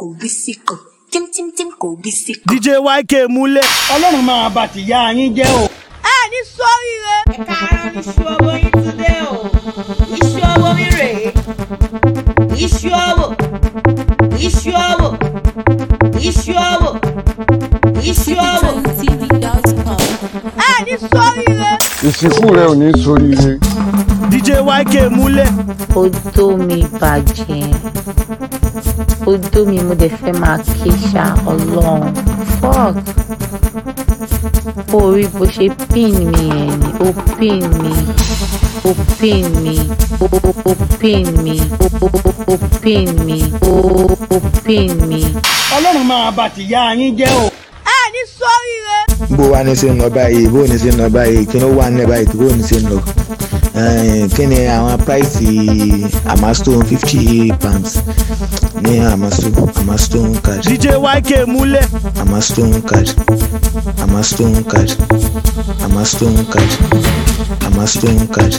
kò bí síkò tímtímtím kò bí síkò. dj yk múlẹ̀. ọlọ́run máa bá tìyá yín jẹ́ o. ẹ ní sóríire. ẹ káàárọ̀ níṣu owó yín tún dé o iṣu owó mi rèé iṣu owó iṣu owó iṣu owó iṣu owó. ẹ ní sóríire. ìsìnkú rẹ ò ní soríire. dj yk múlẹ̀. odó mi bàjẹ́ odó mi mo dẹ̀ fẹ́ máa ké ṣá ọlọ́run fuck orí bó ṣe pin mi ẹ̀ ni ó pin mi ó pin mi ó ó pin mi ó ó pin mi ó ó pin mi. ọlọ́run máa bá tìyá yín jẹ́ o. ẹ ní sóríire. bó wa ní ṣe ń lọ báyìí bó ní ṣe ń lọ báyìí kí ló wà nílẹ̀ báyìí bó ní ṣe ń lọ Eh, kí ni àwọn price amastone fifty pounds ní amastone amastone card dj yk múlẹ̀. amastone card amastone card amastone card amastone card.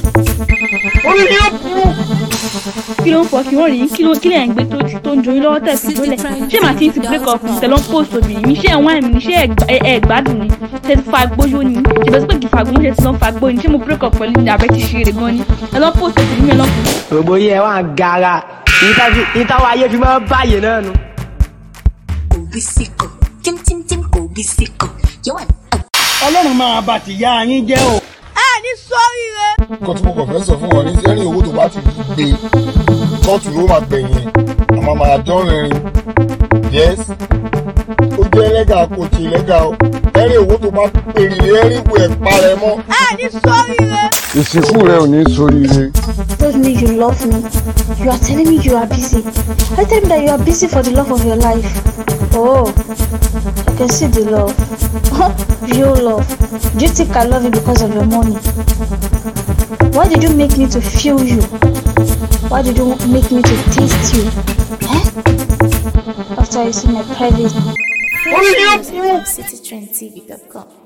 kí ló ń fọ kí wọ́n rí kí ló kí lè ń gbé tó tó ń joyin lọ́wọ́ tẹ̀sí lólẹ̀ ṣé màá ti ń ti break up tẹ̀lọ́ post obìnrin mi ṣé ẹ̀wọ̀n ẹ̀mí ni ṣé ẹ̀ ẹ̀ gbádùn ni ṣe ti fa gbóyó ni ṣèbẹ̀ sí pé kì í fagbó ṣe ti lọ́ fa gbó ni ṣé mo break up pẹ̀lú ní abẹ́ ti ṣe eré gan ni ẹ̀lọ́ post obìnrin mi ẹ̀lọ́ gbogbo yẹn wà ń gara ìtawọ̀ ayé fi máa ń báyìí náà nu. kò bí síkò tímtímtím kò bí síkò yóò wà ní. ọlọ́run máa bá tìyá yín jẹ́ o. ẹ ní sóríire. nǹkan tí mo kàn fẹ́ sọ fún wọn ní sẹ́rìn owó tó bá ti gbé kóòtù ló máa gbẹ̀yìn àmọ́ máa dán rìnrìn yes ó jẹ́ ẹlẹ́gà kò tí ẹlẹ́gà o ẹ̀rìn owó tó bá pèrè ẹ̀rìn ìwé ẹ̀ parẹ́ mọ́. ẹ ní sóríire. ìsìnkú rẹ ò ní soríire. told me you love me. You are telling me you are busy. I tell me that you are busy for the love of your life. Oh, I can see the love. Real love. Do you think I love you because of your money? Why did you make me to feel you? Why did you make me to taste you? Eh? After you see my private. citytrendtv.com